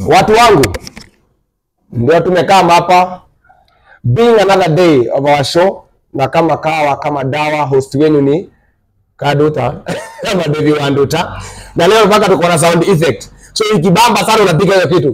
Watu wangu, ndio tumekaa hapa being another day of our show, na kama kawa kama dawa, host wenu ni Kaduta kama Devi Wanduta, na leo mpaka tuko na sound effect, so ikibamba sana unapiga hiyo kitu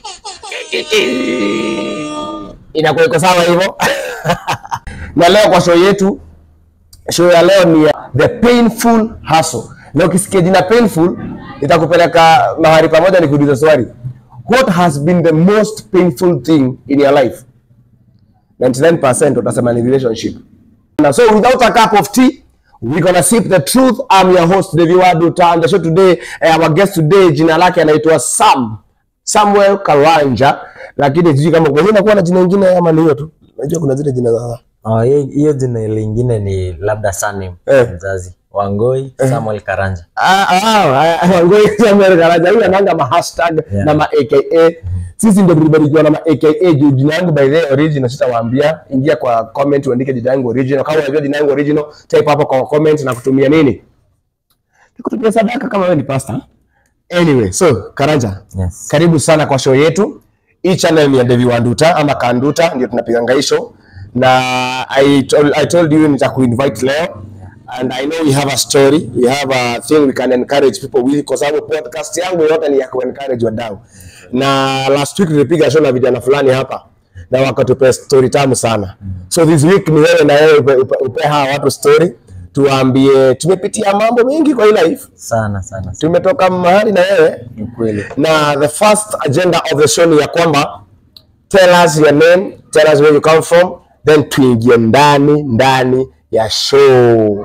inakuwa iko sawa hivyo. na leo kwa show yetu, show ya leo ni ya the painful hustle, na ukisikia jina painful itakupeleka mahali pamoja, nikuuliza swali, what has been the most painful thing in your life? 99% utasema ni relationship. Na so without a cup of tea, we're gonna sip the truth. I'm your host Devi Waduta and the show today, eh, our guest today jina lake anaitwa Sam Samuel Karanja, lakini sijui kama kwa nini nakuwa na jina lingine ama ni hiyo tu. Najua kuna zile jina za Oh, hiyo hiyo jina lingine ni labda surname Eh. mzazi Wangoi Samuel Karanja. Ah, ah, ah, Ngoi Samuel Karanja huyu ananga ma hashtag Yeah. na ma aka. Sisi ndio tulibarikiwa na ma aka juu jina yangu by the way original sitawaambia. Ingia kwa comment uandike jina yangu original. Kama unajua jina yangu original, type hapo kwa comment na kutumia nini? Nikutumia sadaka kama wewe ni pastor. Anyway, so Karanja, Yes. karibu sana kwa show yetu. Hii channel ni ya Devi Wanduta ama Kanduta, ndio tunapiganga hii show na I told, I told you nitakuinvite leo and I know we have a story, we have a thing we can encourage people with, kwa sababu podcast yangu yote ni ya kuencourage wadau. Na last week tulipiga show na vijana fulani hapa na wakatupe story tamu sana. So this week ni wewe na wewe upe, upe, upe hawa watu story, tuwaambie tumepitia mambo mengi kwa hii life, Sana sana. sana. tumetoka mahali na wewe Ni kweli. na the first agenda of the show ni ya kwamba tell us your name, tell us where you come from, then tuingie ndani ndani ya show.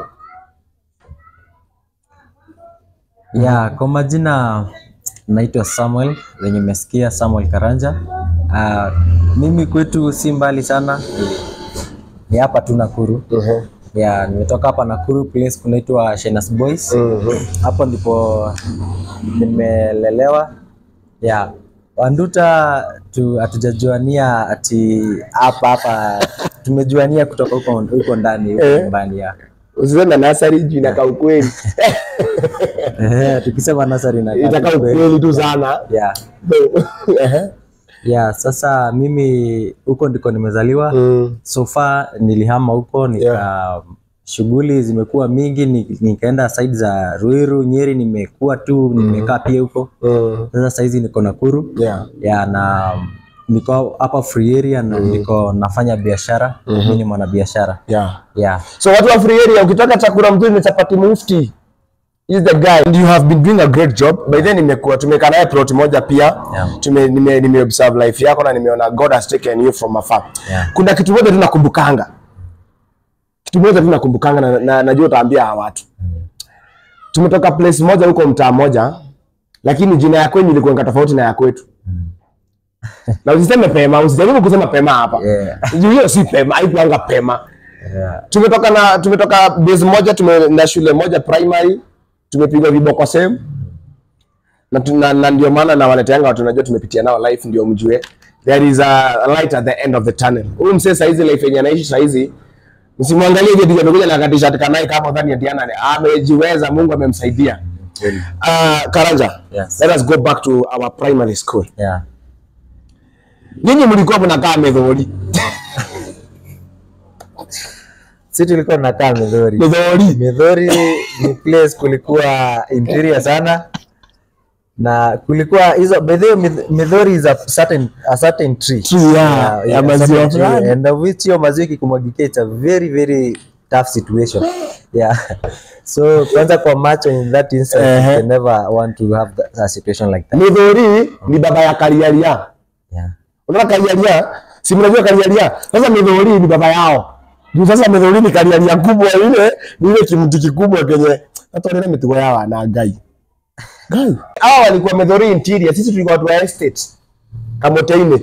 Ya, kwa majina naitwa Samuel wenye umesikia Samuel Karanja. Ah, mimi kwetu si mbali sana. Ni- Ni hapa tu Nakuru. Ya, nimetoka hapa Nakuru place kunaitwa Shenas Boys. Hapo ndipo nimelelewa. Ya, Wanduta tu hatujajuania ati hapa hapa tumejuania kutoka huko huko ndani huko Eh. nyumbani ya. Usiseme nasari juu inakaa ukweli, Eh, tukisema nasari na itakaa ukweli tu sana. ya Ehe. ya sasa mimi huko ndiko nimezaliwa Mm. so far nilihama huko nika shughuli zimekuwa mingi ni- nikaenda side za Ruiru Nyeri nimekuwa tu nimekaa pia huko Mm. sasa saizi niko Nakuru Yeah. ya na niko hapa free area na niko nafanya biashara mimi ni mwanabiashara Yeah. ya So watu wa free area, ukitaka chakula mzuri ni chapati mufti. He's the guy and you have been doing a great job. By then nimekuwa tumekaa naye plot moja pia. Yeah. Tume nime, nime observe life yako na nimeona God has taken you from afar. Yeah. Kuna kitu moja tu nakumbukanga. Kitu moja tu nakumbukanga na, na najua utaambia hawa watu. Tumetoka place moja huko mtaa moja lakini jina ya kwenyu ilikuwa tofauti na ya kwetu. Na usiseme pema, usijaribu kusema pema hapa. Yeah. Juu hiyo si pema, haikuanga pema yeah. tumetoka na tumetoka base moja tume, na shule moja primary tumepigwa viboko same na, tu- na, na ndio maana na waleteanga watu najua tumepitia nao life ndio mjue there is a light at the end of the tunnel huyu msee saizi life yenye anaishi saizi msimwangalie je amekuja na katisha kanai kama dhani ya Diana amejiweza Mungu amemsaidia uh, Karanja Yes. let us go back to our primary school yeah. nyinyi mlikuwa mnakaa Methori si tulikuwa tunakaa Mithori Methori Mithori ni place kulikuwa interior sana na kulikuwa hizo by the way Mith- Mithori is a certain a certain tree Tree, yeah, ya a maziwa certain tree. fulani. and of which hiyo maziwa ikikumwagikia it's a very very tough situation yeah so kwanza kwa macho in that instance Ehe. you can never want to have that, a situation like that Methori ni baba ya Kariaria yeah Unaona Kariaria? Si mnajua Kariaria? Sasa Methori ni baba yao. Juu sasa Methori ni Kariaria kubwa ile, ni ile kimti kikubwa kenye hata ile mitugo yao na gai. Gai. Hao walikuwa Methori interior, sisi tulikuwa watu wa estate. Kamoteine.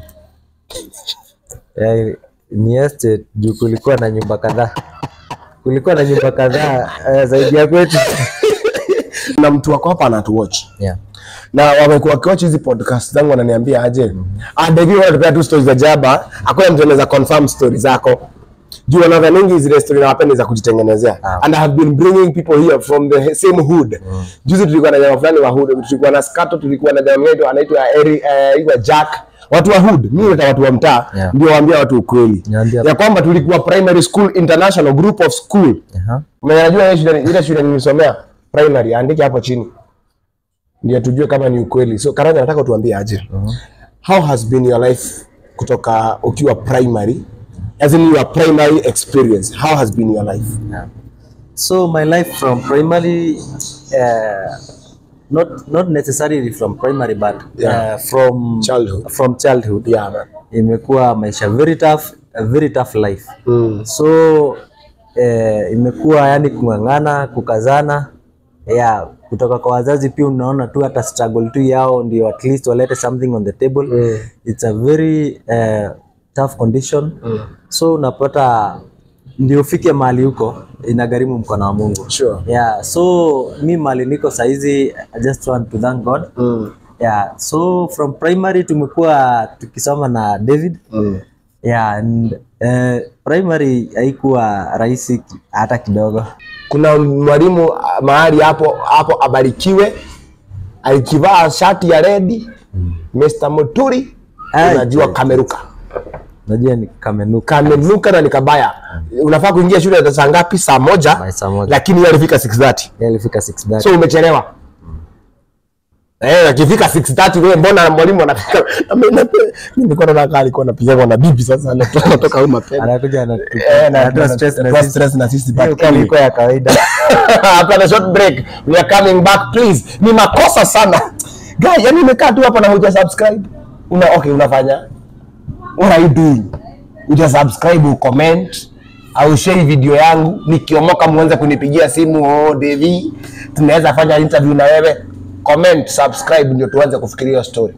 yeah, ni estate juu kulikuwa na nyumba kadhaa kulikuwa na nyumba kadhaa eh, zaidi ya kwetu Na mtu wako hapa anatuwatch. yeah. Na wamekuwa wakiwatch hizi podcast zangu wananiambia aje. Ah, Devi wanatupea tu stories za jaba, hakuna mtu anaweza confirm stories zako. juu wanadhaningi zile story nawapenda za kujitengenezea Ah. and I have been bringing people here from the same hood juzi tulikuwa na jamaa fulani wa hood tulikuwa na Skato tulikuwa na jamaa wetu anaitwa Eri eh, anaitwa Jack watu wa hood mimi nataka watu wa mtaa Yeah. ndio waambia watu ukweli Niambia. ya kwamba tulikuwa primary school international group of school Aha. Mwenye anajua ile shule ile shule nilisomea primary andike hapo chini ndio tujue kama ni ukweli so Karanja nataka tuambie aje how has been your life kutoka ukiwa primary as in your primary experience how has been your life So my life from primary, uh, not not necessarily from primary, but Yeah. uh, from Childhood. From childhood, yeah man imekuwa maisha very tough, a very tough life. mm. So eh, imekuwa yani kung'ang'ana, kukazana yeah, kutoka kwa wazazi pia unaona tu hata struggle tu yao ndio at least walete something on the table Mm. it's a very uh, tough condition Mm. so unapata ndio ufike mahali huko inagharimu mkono wa Mungu Sure. yeah so mi mahali niko saizi I just want to thank God Mm. yeah so from primary tumekuwa tukisoma na David Mm. yeah and uh, primary haikuwa rahisi ki- hata kidogo kuna mwalimu ah, mahali hapo hapo abarikiwe alikivaa shati ya redi Mr. Muturi Ai, unajua ai. kameruka najua ni kamenuka kamenuka na nikabaya unafaa kuingia shule ya saa ngapi saa moja By saa moja. lakini yeye alifika 6:30 Yeye alifika 6:30 so umechelewa Eh, akifika 6:30 wewe mbona mwalimu anafika Na mimi na- mimi nilikuwa naona kama alikuwa anapiga na bibi sasa anatoka anatoka huko mapema anakuja anatu- Eh, na- anatoa na- stress na anatoa sisi. stress na sisi Hiyo but kama anyway. ilikuwa ya kawaida after the short break we are coming back please ni makosa sana guy yani umekaa tu hapa na huja subscribe una okay unafanya what are you doing uja subscribe ucomment au share video yangu nikiomoka muanze kunipigia simu oh Devi tunaweza fanya interview na wewe comment subscribe ndio tuanze kufikiria hiyo story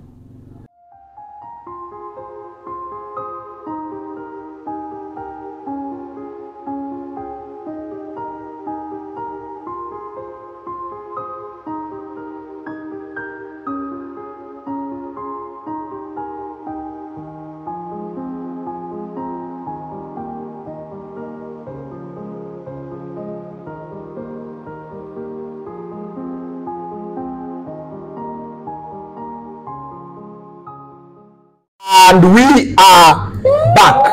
and we are back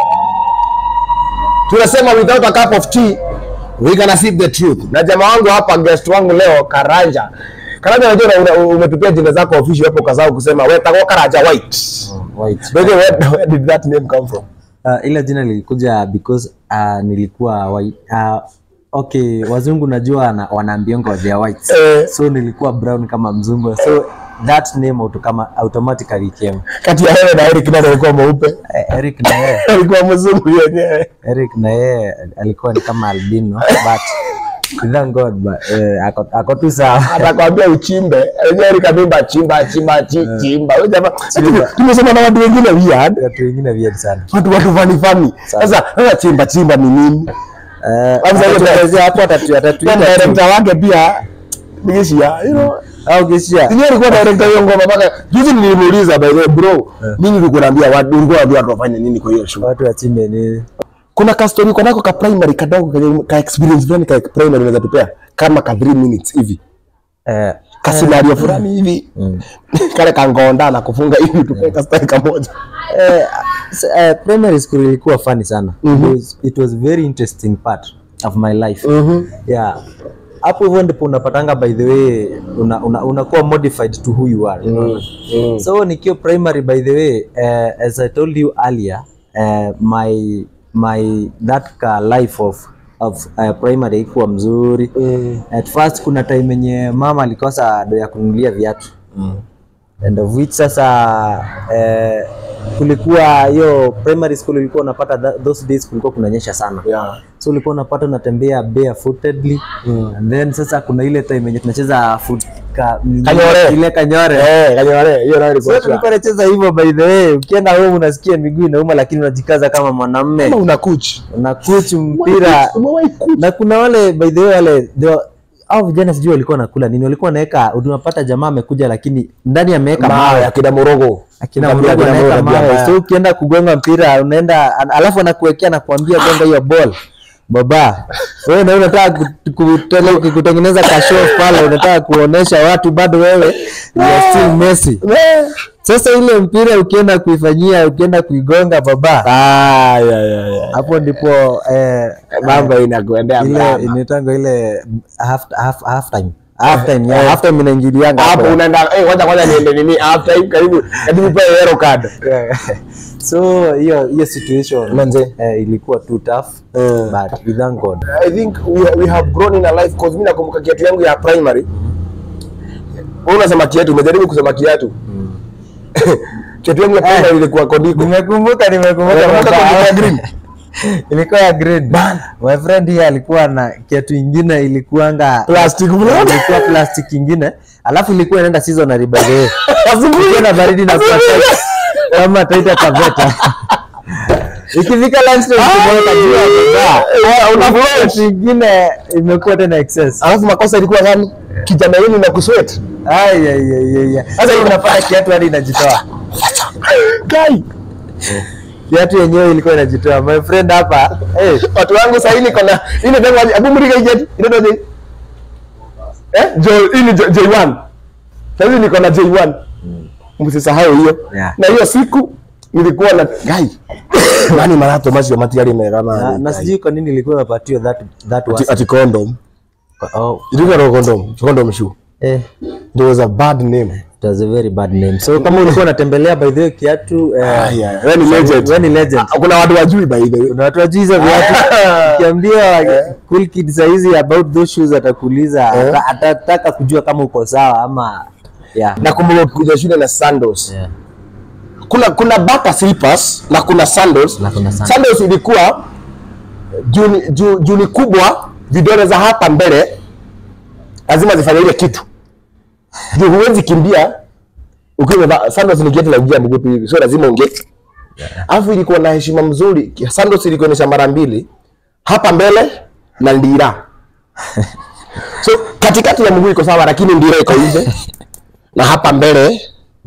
tunasema without a cup of tea we gonna sip the truth na jamaa wangu hapa guest wangu leo karanja karanja unajua una- una- umetupia jina zako official hapo kazao kusema wewe tako karanja white White. by the way where, where did that name come from Uh, ila jina lilikuja because uh, nilikuwa white. Uh, okay wazungu najua wana, wanaambiongo they are white Eh. so nilikuwa brown kama mzungu so that name auto kama automatically came kati ya wewe na Eric nani alikuwa mweupe Eh, Eric na yeye alikuwa mzungu yenyewe Eric na yeye alikuwa ni kama albino but thank God but, eh, ako, ako tu sawa atakwambia uchimbe Unajua Eric amimba chimba chimba chi- chimba Wewe jamaa tumesema na watu wengine weird watu wengine weird sana watu watu fani fani sasa sasa chimba chimba ni nini Eh, Kwanza hiyo atatuelezea hapo atatu- Pia atatuita tu. director wake pia Nigishia, you know au kishia Yeye alikuwa director hiyo ngoma mpaka juzi nilimuuliza by the way bro mimi nilikuwa naambia watu ulikuwa unaambia watu wafanye nini kwa hiyo show watu wachimbe ni kuna ka story uko nako ka primary kadogo ka, ka experience fulani ka primary unaweza tupea kama ka 3 minutes hivi eh, ka scenario fulani hivi kale kangonda na kufunga hivi tupee ka story kamoja eh, s- eh, primary school ilikuwa funny sana it, was, it was very interesting part of my life yeah hapo hivyo ndipo unapatanga by the way unakuwa una, unakuwa modified to who you are unaona? so nikiwa primary by the way uh, as i told you earlier uh, my my that ka life of of uh, primary ikuwa mzuri at first kuna time yenye mama alikosa do ya kununulia viatu and of which sasa eh, kulikuwa hiyo primary school ulikuwa unapata tha- those days kulikuwa kunanyesha sana yeah so ulikuwa unapata unatembea barefootedly and then sasa kuna ile time yenye tunacheza foot ka, Kanyore. ile kanyore eh kanyore hiyo nayo so ilikuwa tulikuwa tunacheza hivyo by the way ukienda home unasikia miguu inauma lakini unajikaza kama mwanamume kama una kuchi unakuchu mpira umewahi kuchi na kuna wale by the way wale they were- au vijana sijui walikuwa nakula nini, walikuwa wanaweka, unapata jamaa amekuja, lakini ndani ameweka mawe mawe akina morogo akina Tabia mdogo ya anaweka tabia mawe, mbaya. so ukienda kugonga mpira unaenda, an- alafu anakuwekea nakuambia gonga hiyo ball baba, wewe na unataka kut- kutele- kutengeneza kashow pale, unataka kuonesha watu bado wewe you are still Messi. Sasa ile mpira ukienda kuifanyia, ukienda kuigonga baba, Ah, ya, ya, ya. hapo ndipo eh, mambo inakuendea ile mrama. inaitangwa ile half half half time half time ya half time inaingilianga hapo hapo. unaenda eh, kwanza kwanza niende nini half time karibu karibu pale yellow card so hiyo hiyo situation Manze. eh, ilikuwa too tough Mm. but we thank God I think we, we have grown in a life cause mimi nakumbuka kiatu yangu ya primary. Wewe unasema kiatu, umejaribu kusema kiatu. kiatu yangu ya primary ilikuwa kodiko. nimekumbuka nimekumbuka Unakumbuka baba. kondiko ya green? ilikuwa ya green my friend here alikuwa na kiatu ingine ilikuanga Plastic bro. ilikuwa plastic ingine alafu ilikuwa inaenda seasonary by the way Ikiwa na baridi na kuwa tight, kama taita taveta ikifika lunchtime kumweka juu ya bidhaa Eh, una Kiatu flash. ingine imekuwa tena excess Alafu makosa ilikuwa gani? Kijana hili na kusweat. Ai, ai, ai, ai, ai. Sasa hivi unapata kiatu hadi inajitoa. Kai. Kiatu yenyewe ilikuwa inajitoa. My friend hapa, eh, Watu wangu sasa hii niko na ile ndio hebu mrika jet. Ile ndio Eh? Jo, hii ni J- J1. Sasa hivi niko na J1. Msisahau hiyo. Yeah. Na hiyo siku nilikuwa na gai. Nani marato macho matiari mega na, na. na sijui kwa nini ilikuwa imepatiwa that that was ati, ati condom. oh, Ilikuwa na condom, condom shoe. eh, There was a bad name. it was a very bad name. So kama ulikuwa unatembelea by the way kiatu eh, Ah, yeah. Wewe ni legend. wewe ni legend. Ah, Kuna watu wajui by the way. Kuna watu wajui hizo viatu. Ukiambia cool kid saizi about those shoes atakuuliza, ata- atataka kujua kama uko sawa ama yeah. Nakumbuka ukikuja shule na sandals. Yeah. kuna kuna bata slippers na kuna sandals. Na kuna sandals. Sandals ilikuwa juu ni- juu juu ni kubwa, vidole za hapa mbele lazima zifanye ile kitu juu huwezi kimbia ukiwa umevaa sandals. Ni kiatu la kujia mguu tu hivi, so lazima unge alafu ilikuwa na heshima mzuri. Sandals ilikuwa inaonyesha mara mbili, hapa mbele na ndira so katikati ya mguu iko sawa, lakini ndira iko nje na hapa mbele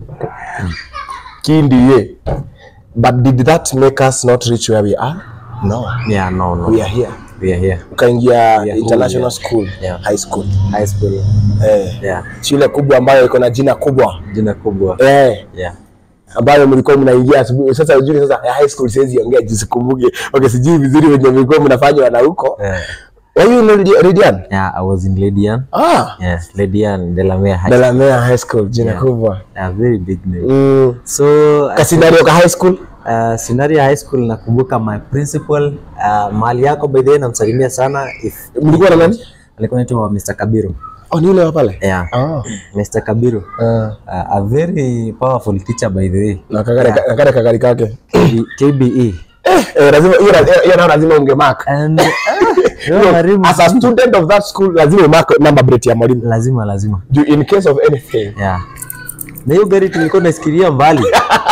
kindie but did that make us not reach where we are no Yeah, no, no. we are here We are here. ukaingia here, international yeah. school Yeah. high school High school. eh Yeah. shule kubwa ambayo iko na jina kubwa Jina kubwa. eh Yeah. ambayo mlikuwa mnaingia asubuhi sasa ujui sasa ya high school siwezi ongea jisikumbuke okay sijui vizuri wenye mlikuwa mnafanya wana huko Yeah. were you in Radi- Radian Yeah, I was in Lydian. ah Yeah, Lydian Delamere High. Delamere high school jina Yeah. kubwa A very big name. mm. So kasinario ka high school uh, Sinaria High School nakumbuka my principal uh, mahali yako by the way namsalimia sana if mlikuwa na nani alikuwa anaitwa Mr. Kabiru. oh ni yule wa pale Yeah. ah Mr. Kabiru. ah Uh, a very powerful teacher by the way. na kagari na kagari kagari kake KB, KBE. eh lazima hiyo hiyo- hiyo nayo lazima unge mark And uh, Hiyo, mwalimu as a student of that school lazima mark number plate ya mwalimu lazima lazima. Juu in case of anything Yeah. Na hiyo gari tulikuwa nasikiria mbali.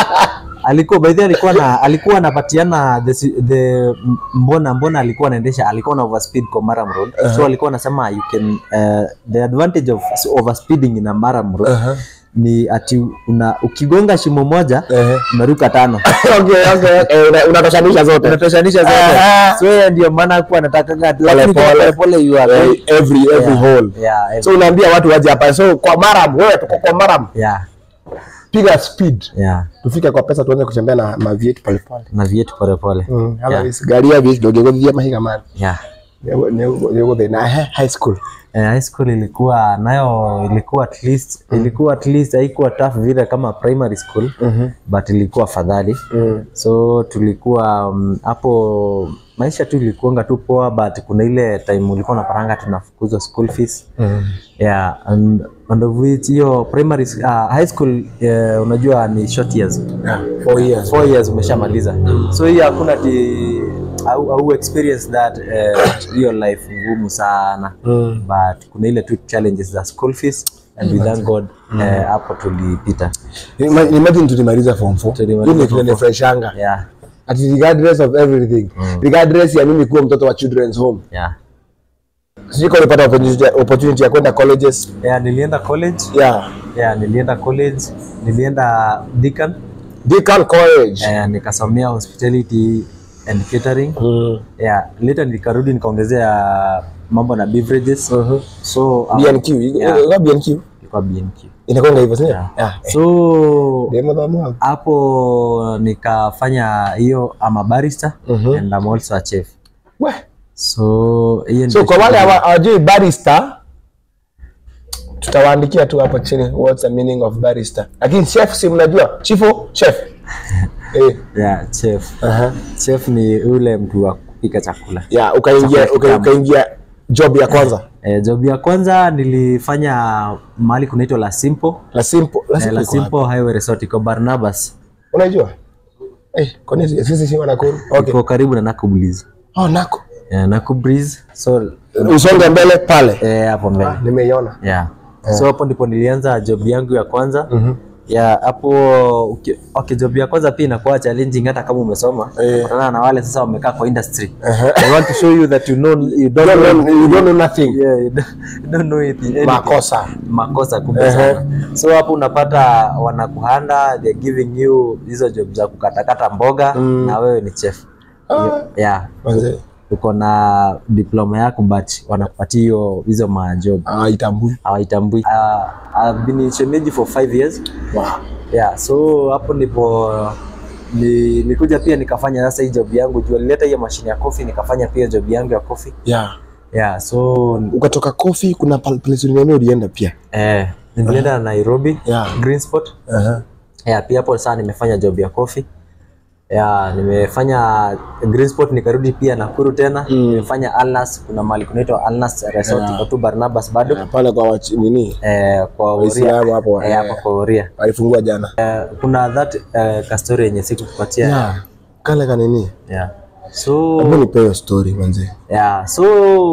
alikuwa by the way alikuwa na alikuwa anapatiana the, si- the mbona mbona alikuwa anaendesha alikuwa na overspeed kwa Maram Road. So alikuwa anasema you can uh, the advantage of overspeeding in a Maram Road Uh-huh. ni ati una ukigonga shimo moja Eh. unaruka tano. okay okay eh, una- unatoshanisha zote Unatoshanisha zote. Aha. So yeye ndio maana hakuwa anataka lakini kwa pole. pole pole you are Eh, very every every Yeah. hole yeah, every- so unaambia watu waje hapa so kwa maram wewe tuko kwa maram yeah, piga speed yeah. tufike kwa pesa tuanze kutembea na mavieti pole pole Na vietu pole pole. mm Yeah. yeah. gari ya vieti dogo gothia mahiga man Yeah. nego thina eh, high school Eh, high school ilikuwa nayo ilikuwa at least ilikuwa at least haikuwa tough vile kama primary school but ilikuwa afadhali mm. so tulikuwa mm, hapo maisha tu ilikuanga tu poa but kuna ile time ulikuwa unapatanga tunafukuzwa school fees Mm. yeah and, and of which hiyo primary s- uh, high school uh, unajua ni short years Yeah, four years four years umeshamaliza so hiyo hakuna ti au, au experience that eh, hiyo life ngumu sana Mm. but kuna ile tu challenges za school fees and we thank God eh, hapo tulipita Ima- imagine tulimaliza form 4 Tulimaliza hii ni form kile freshanga yeah ati regardless of everything regardless ya mimi kuwa mtoto wa children's home yeah Sijui kama ulipata opportunity, opportunity ya kwenda colleges. Yeah, nilienda college. Yeah. Yeah, nilienda college. Nilienda Deakin. Deakin College. Eh, nikasomea hospitality and catering. Mm. Yeah, later nikarudi nikaongezea mambo na beverages. So uh, BNQ. Yeah. Iko BNQ. ilikuwa BNQ. Inakwenda hivyo sio? Yeah. Yeah. So Demo za mwa. hapo nikafanya hiyo ama barista Mhm. and I'm also a chef. We. So hiyo So ndio kwa wale shughuli. hawa- hawajui barista tutawaandikia tu hapo chini what's the meaning of barista. Lakini chef si mnajua? Chifu, chef. Eh. yeah, chef. Aha. Chef ni ule mtu wa kupika chakula. Yeah, ukaingia Chakula uka- kitamu. ukaingia job ya kwanza. Eh, job ya kwanza nilifanya mahali kunaitwa La Simple. La simple, la Eh, simple. La iko wapi? Simple Highway Resort iko Barnabas. Unaijua? Eh, kwa nini sisi si wanakuru? Okay. Iko karibu na Naku Breeze. Oh, nako. Eh, Naku Breeze. So Usonge mbele pale. eh, hapo mbele. Nimeiona. Yeah. So hapo ndipo nilianza job yangu ya kwanza. Mhm. ya hapo uki- okay, job ya kwanza pia inakuwa challenging hata kama umesoma Eh. kutana na wale sasa wamekaa kwa industry Aha. I want to show you that you know you don't Don't know know- you don't know nothing. yeah, you don't, you don't know anything, anything. Makosa. makosa kubwa Ehe. sana so hapo unapata wanakuhanda they're giving you hizo job za kukatakata mboga Mm. na wewe ni chef Ah. yeah Manze. uko na diploma yako but wanakupatia hiyo hizo majob Ah, itambui. hawaitambui uh, I've been in shemeji for five years Wow. yeah so hapo ndipo ni, nikuja pia nikafanya sasa hii job yangu juu alileta hiyo mashine ya coffee nikafanya pia job yangu ya coffee Yeah. yeah so Ukatoka coffee kuna pal- place uliniambia ulienda pia. eh, nilienda Nairobi Yeah. Green Spot Aha. yeah, pia hapo saa nimefanya job ya coffee yeah, nimefanya Green Spot nikarudi pia Nakuru tena Mm. nimefanya Alnas kuna mahali kunaitwa Alnas Resort Yeah. iko tu Barnabas bado Yeah, pale kwa wachi, nini? eh, kwa Uria Waislamu hapo. eh, eh, hapa kwa Uria Walifungua jana. eh, kuna that eh, ka story yenye sikukupatia yeah. Yeah. Kale kanini? yeah. so Hebu nipe hiyo story manze. yeah. so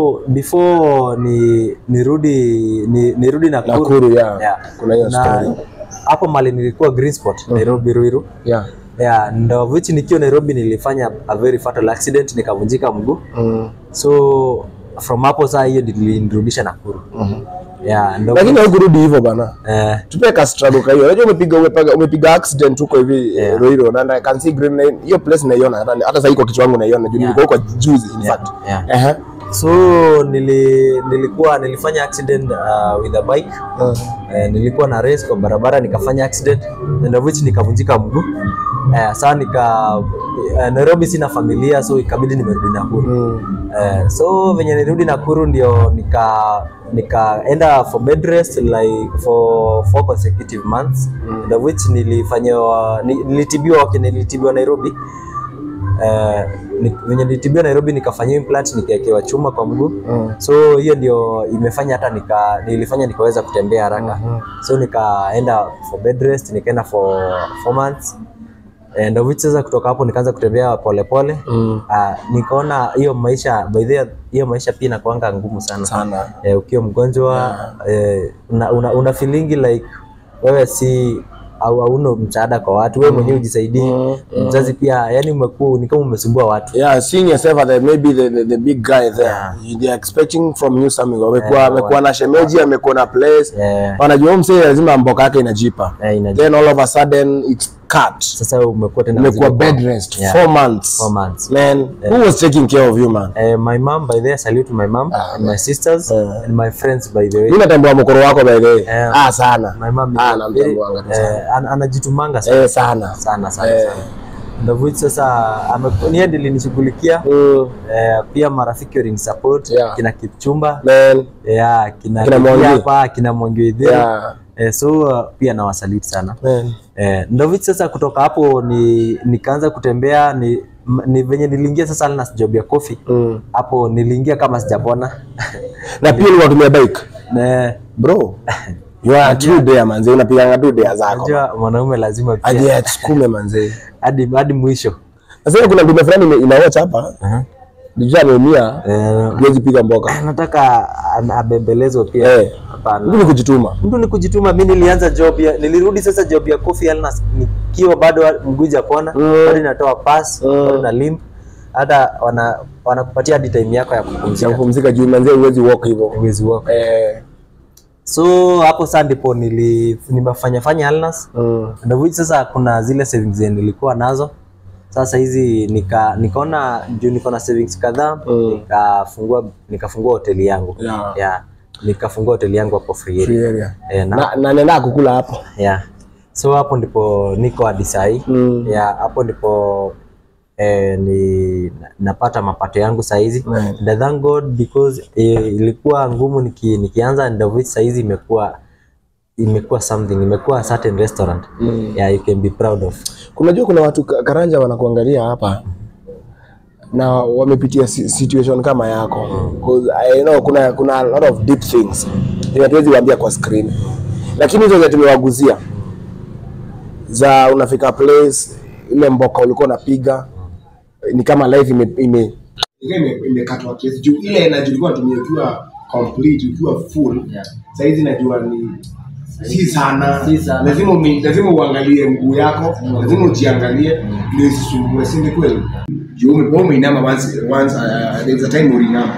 before ni nirudi ni, nirudi Nakuru, Nakuru ya. Yeah. Kuna hiyo na story. hapo mali nilikuwa Green Spot Nairobi Ruiru Yeah. yeah, ndo which nikiwa Nairobi nilifanya a very fatal accident nikavunjika mguu Mm. so from hapo saa hiyo nilinirudisha Nakuru Mhm. yeah, ndo Lakini haukurudi hivyo bana. eh, Tupe ka struggle ka hiyo. Unajua umepiga umepiga umepiga accident huko hivi Yeah. Ruiru na I can see green line. Hiyo place naiona hata hata sasa iko kichwa changu naiona. Juu Yeah. nilikuwa huko juzi in yeah, fact. yeah. Aha. so nili, nilikuwa nilifanya accident uh, with a bike Uh. eh, nilikuwa na race kwa barabara nikafanya accident and of which nikavunjika mguu eh, saa nika eh, Nairobi sina familia so ikabidi nimerudi Nakuru Mm. eh, so venye nirudi Nakuru ndio nika nikaenda for bed rest like for four consecutive months and of which nilifanyiwa ni- nilitibiwa okay, nilitibiwa Nairobi eh, ni- venye nilitibiwa Nairobi nikafanyia implant nikawekewa chuma kwa mguu Mm. so hiyo ndio imefanya hata nika nilifanya nikaweza kutembea haraka so nikaenda for bed rest nikaenda for four months and of which sasa kutoka hapo nikaanza kutembea polepole Mm. Ah, nikaona hiyo maisha by the way, hiyo maisha pia inakuanga ngumu sana, Sana. Eh, ukiwa mgonjwa eh, una, una, una feelingi like wewe si au hauna msaada kwa watu wewe mwenyewe ujisaidii Mm, mzazi pia yani umekuwa ni kama umesumbua watu Yeah, seeing yourself as the, maybe the, the, the big guy there. Yeah. They are expecting from you something. Wamekuwa Yeah, wamekuwa na shemeji, amekuwa na place. eh, Wanajua huyu msee lazima mboka yake inajipa. eh, inaji- Then all of a sudden it's cut. sasa umekuwa tena Umekuwa mzigo kwa- bed rest Yeah. four months. four months Man, who was taking care of you man? Eh, my mom by the way, salute to my mom Ah, and my sisters Yeah. and my friends by the way. Mimi natambua mkoro wako by the way. Yeah. Ah sana. My mom is Ah very- namtambuanga tu sana. eh, an- anajitumanga sana Eh sana. sana sana Eh. sana. Ndio which sasa ame- ni yeye ndiye alinishughulikia Mm, eh, pia marafiki walini support Yeah. kina Kipchumba man. yeah, kina Kina Kiki Mwangi. hapa kina Mwangi Waithera. Yeah. eh, so uh, pia nawasalute sana Man. Eh, ndo vitu sasa kutoka hapo ni nikaanza kutembea ni, m- ni venye niliingia sasa na job ya coffee Mm. hapo niliingia kama sijapona Na pia ulikuwa unatumia bike. Na, Bro. You are a true dare manze, unapiganga tu dare zako. unajua mwanaume lazima pia Aje atukume manze. hadi hadi mwisho Sasa kuna ndume fulani ime- inawatch hapa. Dijua ameumia, eh, huwezi piga mboka. nataka an- abembelezwe pia Eh. hapana Mimi ni kujituma. mtu ni kujituma mi nilianza job ya nilirudi sasa job ya coffee alnas nikiwa bado mguu japona Mm. bado natoa pass Mm. bado na limp hata wana wanakupatia hadi time yako ya ya kupumzika kupumzika juu manzee huwezi walk hivyo uwezi wako eh, so hapo sasa ndipo nili nimefanya fanya alnas mm, ndio which sasa kuna zile savings zenye nilikuwa nazo sasa hizi nika nikaona juu niko na savings kadhaa Mm. nikafungua nikafungua hoteli yangu Yeah. yeah. nikafungua hoteli yangu hapo free area. free area Eh, na, na, na nenda kukula hapo yeah. so hapo ndipo niko hadi sahii Mm. yeah, hapo ndipo eh, ni napata mapato yangu sahizi Right. and I thank God because eh, ilikuwa ngumu niki, nikianza and of which sahizi imekuwa imekuwa something imekuwa a certain restaurant Mm. yeah, you can be proud of kunajua kuna watu ka- karanja wanakuangalia hapa na wamepitia si- situation kama yako 'Cause I know kuna kuna a lot of deep things yenye hatuwezi waambia kwa screen lakini hizo zenye tumewaguzia za unafika place ile mboka ulikuwa unapiga ni kama life ime, ime ime- imekatwa kiasi juu ile energy ulikuwa unatumia ukiwa complete ukiwa full Yeah. saizi najua ni si sana, Si sana. lazima umi, lazima uangalie mguu yako lazima ujiangalie ndio isisumbue si ni kweli juu ume- umeinama once once uh, there's a time ulinama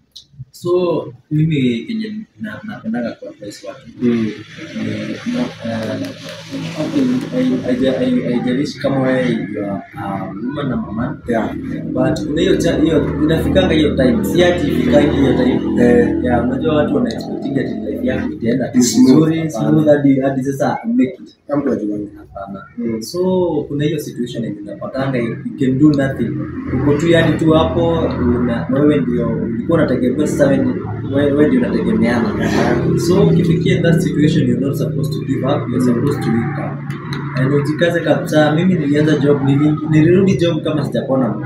so mimi kenye na- napendaga kwa advice watu mm. Eh, no, eh, okay, hai- haija- hai- haijalishi kama wewe you are a woman ama man yeah but kuna hiyo cha- hiyo inafikanga hiyo time si ati ifikangi hiyo time Eh. yeah unajua watu wana expecting ati life yako itaenda tu Smooth. vizuri smooth hadi hadi sasa make it kama mtu ajuange hapana Mm. so kuna hiyo situation yenye unapatanga you can do nothing uko tu yani tu hapo una, wewe ndio ulikuwa unategemea sasa wewe ndi- wewe wewe ndio unategemeana so ukifikia in that situation you're not supposed to give up you're supposed to wake up and ujikaze kabisa mimi nilianza job nili, nilirudi job kama sijapona mguu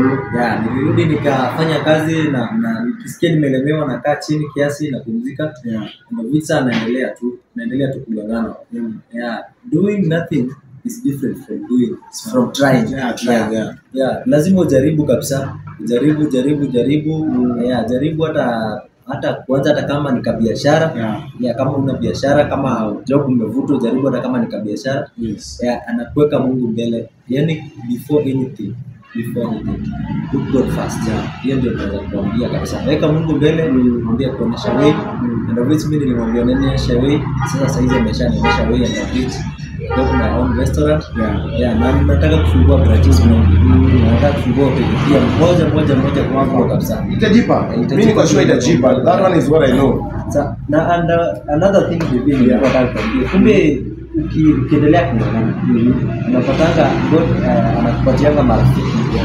ya nilirudi nikafanya kazi na, na nikisikia nimelemewa nakaa chini kiasi napumzika yeah na visa naendelea tu naendelea tu kungangana yeah doing nothing is different from doing from trying Yeah, trying, yeah. yeah lazima ujaribu kabisa ujaribu jaribu jaribu yeah jaribu hata hata kuanza hata kama ni kabiashara Yeah. yeah, kama una biashara kama job umevutwa ujaribu hata kama ni kabiashara yes yeah, anakuweka Mungu mbele yani before anything before anything put God first yeah. hiyo ndio naweza kuambia kabisa weka Mungu mbele mwambie kuonesha way and of which mimi nilimwambia nionyesha way sasa saizi ameshanionyesha way and of which got my own restaurant Yeah. yeah na nataka kufungua branches mingi nataka kufungua hoteli pia moja moja moja kwa kabisa itajipa mimi niko sure itajipa that one is what i know Sa, na and, uh, another thing vile vile Yeah. nataka kuambia kumbe uki- ukiendelea kung'ang'ana unapatanga God uh, anakupatianga marafiki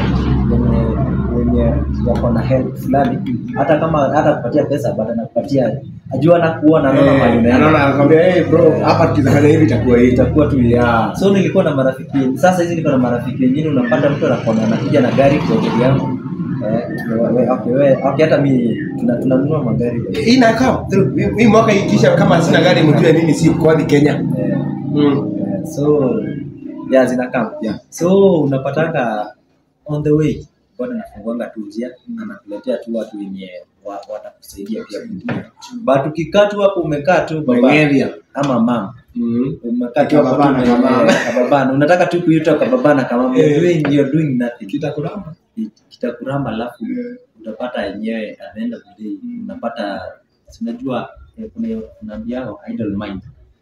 wenye wenye wako na help fulani hata kama hata kupatia pesa but anakupatia ajua anakuona anaona mahali unaenda anaona anakwambia hey bro hapa tukizafanya hivi itakuwa hivi itakuwa tu Yeah. so nilikuwa na marafiki sasa hizi niko na marafiki wengine unapata mtu anakuwa anakuja na gari kwa hoteli yangu eh, we- okay, we- okay, hata mi tuna- tunanunua magari hii na come through hii mwaka ikisha kama sina gari mjue mimi si kwani Kenya eh, mm. Eh, so yeah, zinakam Yeah. so unapatanga on the way God anafunguanga tu njia anakuletea tu watu wenye wa- watakusaidia pia kuingia but ukikaa tu hapo umekaa tu baba Bengeria. ama mama Mm. umekaa tu hapo tu Kababana, ume- kama- eh, kababana unataka tu kuitwa kababana kama Eh. you're doing you're doing nothing Kitakuramba. kitakuramba alafu utapata yenyewe at the end of the day unapata si unajua eh, kuna unaambiao idle mind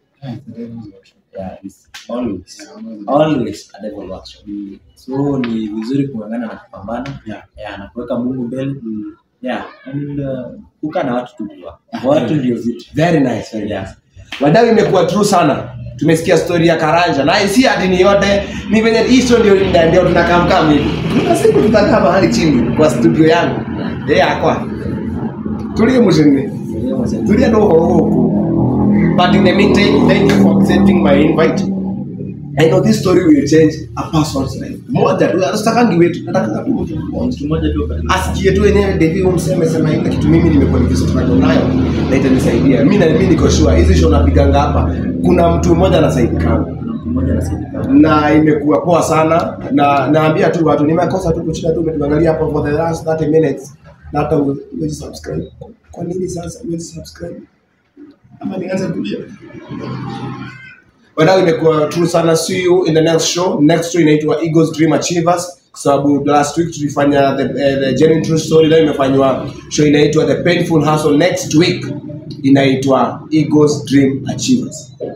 yeah, it's always always a devil workshop so ni vizuri kung'ang'ana na kupambana Yeah. yeah, na kuweka mungu mbele yeah and uh, kukaa na watu tu kwa watu ndio vitu Very nice, very Yeah. nice. Wadau imekuwa true sana. Tumesikia story ya Karanja na si hadi ni yote, ni venye hii story ndio ndio ndio tunakaa mkaa hivi. Kuna siku tutakaa mahali chini kwa studio yangu. Eh, akwa. Tulie mjini. Tulie ndo huko. But in the meantime, thank you for accepting my invite. I know this story will change a person's life. Moja tu, asitakangi wetu, nataka tu mtu mmoja. mtu mmoja tu katika asikie tu wenyewe Devi umseme sema ile kitu mimi nimekuwa nikistruggle nayo na itanisaidia. Mimi na mimi niko sure hizi show napiganga hapa kuna mtu mmoja anasaidika mtu mmoja anasaidia na imekuwa poa sana na naambia tu watu nimekosa tu kuchina tu umetuangalia hapo for the last 30 minutes na hata huwezi subscribe. Kwa nini sasa huwezi subscribe? Ama nianze kulia. Wadau imekuwa true sana. See you in the next show. Next show inaitwa Eagles Dream Achievers. kwa sababu last week tulifanya the, eh, the genuine true story leo imefanywa show inaitwa the painful hustle next week inaitwa Eagles Dream Achievers